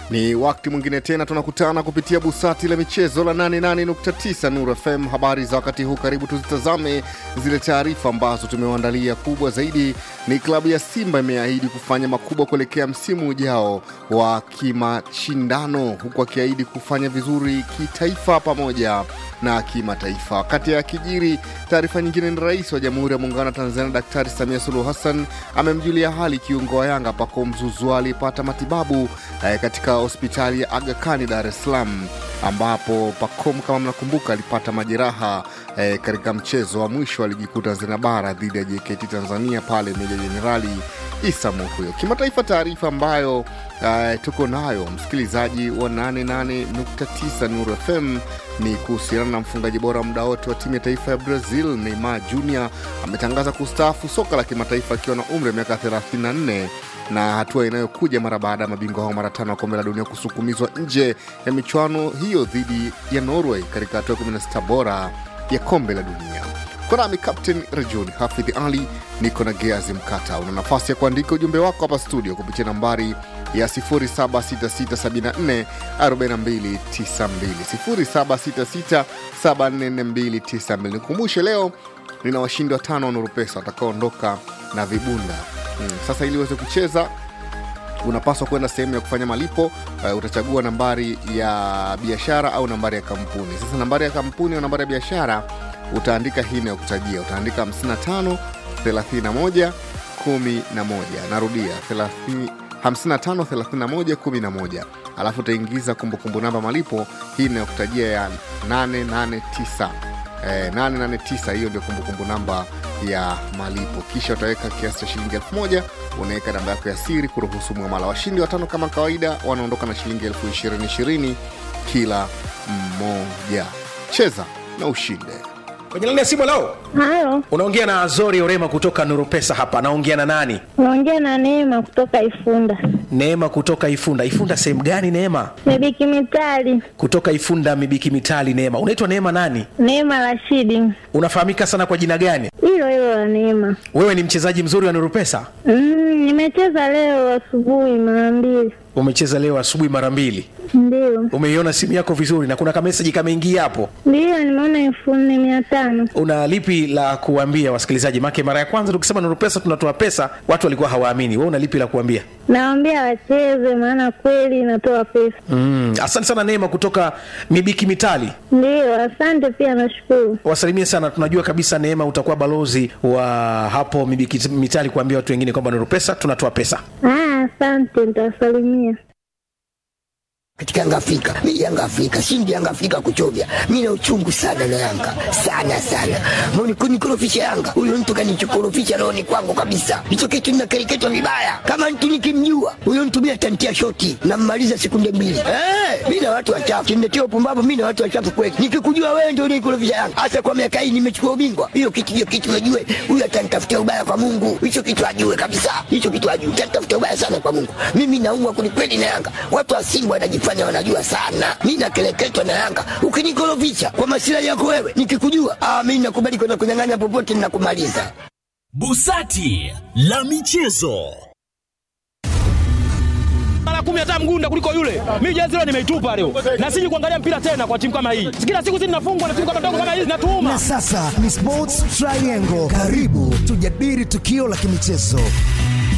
Ni wakati mwingine tena tunakutana kupitia busati la michezo la 88.9 Nuru FM. Habari za wakati huu, karibu tuzitazame zile taarifa ambazo tumewaandalia. Kubwa zaidi ni klabu ya Simba imeahidi kufanya makubwa kuelekea msimu ujao wa kimashindano, huku akiahidi kufanya vizuri kitaifa pamoja na kimataifa. Wakati ya kijiri, taarifa nyingine ni rais wa Jamhuri ya Muungano wa Tanzania Daktari Samia Suluhu Hassan amemjulia hali kiungo wa Yanga Pacome Zouzoua aliyepata matibabu eh, katika hospitali ya Aga Khan Dar es Salaam, ambapo Pacome kama mnakumbuka alipata majeraha eh, katika mchezo wa mwisho wa ligi kuu Tanzania bara dhidi ya JKT Tanzania pale Meja Jenerali Isa Muhyo. Kimataifa, taarifa ambayo uh, tuko nayo msikilizaji wa 88.9 Nuru FM ni kuhusiana na mfungaji bora muda wote wa timu ya taifa ya Brazil Neymar Jr ametangaza kustaafu soka la kimataifa akiwa na umri wa miaka 34 na hatua inayokuja mara baada ya mabingwa hao mara tano wa kombe la dunia kusukumizwa nje ya michuano hiyo dhidi ya Norway katika hatua ya 16 bora ya kombe la dunia. Kwa nami Captain Rejuni Hafidh Ali, niko na Geazi Mkata. Una nafasi ya kuandika ujumbe wako hapa studio kupitia nambari ya 0766744292 0766744292. Nikumbushe leo nina washindi watano wa Nuru Pesa watakaoondoka na vibunda hmm. Sasa ili uweze kucheza unapaswa kwenda sehemu ya kufanya malipo uh, utachagua nambari ya biashara au nambari ya kampuni. Sasa nambari ya kampuni au nambari ya biashara utaandika hii inayokutajia, utaandika 55 31 11. Narudia 30 55 31 11, alafu utaingiza kumbukumbu namba malipo hii inayokutajia ya 889 eh, 889 hiyo ndio kumbukumbu namba ya malipo, kisha utaweka kiasi cha shilingi elfu moja unaweka namba yako ya siri kuruhusu mwamala. Washindi watano kama kawaida wanaondoka na shilingi elfu ishirini ishirini kila mmoja. Cheza na ushinde. kwenye laini ya simu leo Halo, unaongea na azori orema kutoka nuru pesa hapa naongea na nani naongea na Neema kutoka Ifunda. neema kutoka ifunda ifunda sehemu gani neema Mibiki Mitali, kutoka ifunda mibiki mitali neema unaitwa neema nani Neema Rashidi, unafahamika sana kwa jina gani hilo hilo la Neema. wewe ni mchezaji mzuri wa nuru pesa Mm, nimecheza leo asubuhi mara mbili, umecheza leo asubuhi mara mbili ndio umeiona simu yako vizuri na kuna kameseji kameingia hapo ndio, nimeona elfu nne mia tano. una lipi la kuambia wasikilizaji make mara ya kwanza tukisema nuru pesa tunatoa pesa watu walikuwa hawaamini we una lipi la kuambia Nawaambia wacheze, maana kweli inatoa pesa. mm, asante sana neema kutoka mibiki mitali Ndio, asante pia, nashukuru. wasalimie sana tunajua kabisa neema utakuwa balozi wa hapo mibiki mitali kuambia watu wengine kwamba nuru pesa tunatoa pesa Ah, asante, nitawasalimia. katika Yanga Afrika. Mimi Yanga Afrika, shindi Yanga Afrika kuchovya. Mimi na uchungu sana na Yanga. Sana sana. Mbona kunikorofisha Yanga? Huyo mtu kanichokorofisha rohoni kwangu kabisa. Hicho kitu ninakereketwa vibaya. Kama mtu nikimjua, huyo mtu mimi atantia shoti na mmaliza sekunde mbili. Eh, mimi na watu wachafu. Kiniletea upumbavu mimi na watu wachafu kweli. Nikikujua wewe ndio unikorofisha Yanga. Hasa kwa miaka hii nimechukua ubingwa. Hiyo kitu hiyo kitu najue. Huyo atanitafutia ubaya kwa Mungu. Hicho kitu ajue kabisa. Hicho kitu ajue. Atanitafutia ubaya sana kwa Mungu. Mimi naumwa kwelikweli na Yanga. Watu wa Simba wanajifanya wanajifanya wanajua sana. Mi nakeleketwa na Yanga. Ukinikorofisha kwa masilahi yako wewe, nikikujua ah, mi nakubali kwenda kunyang'anya popote, ninakumaliza. Busati la michezo. mara kumi hata mgunda kuliko yule. Mimi jezi leo nimeitupa leo, na siji kuangalia mpira tena kwa timu kama hii. Kila siku zinafungwa na timu kama ndogo kama hizi Na zinatuuma. sasa ni Sports Triangle. Karibu tujadili tukio la kimichezo.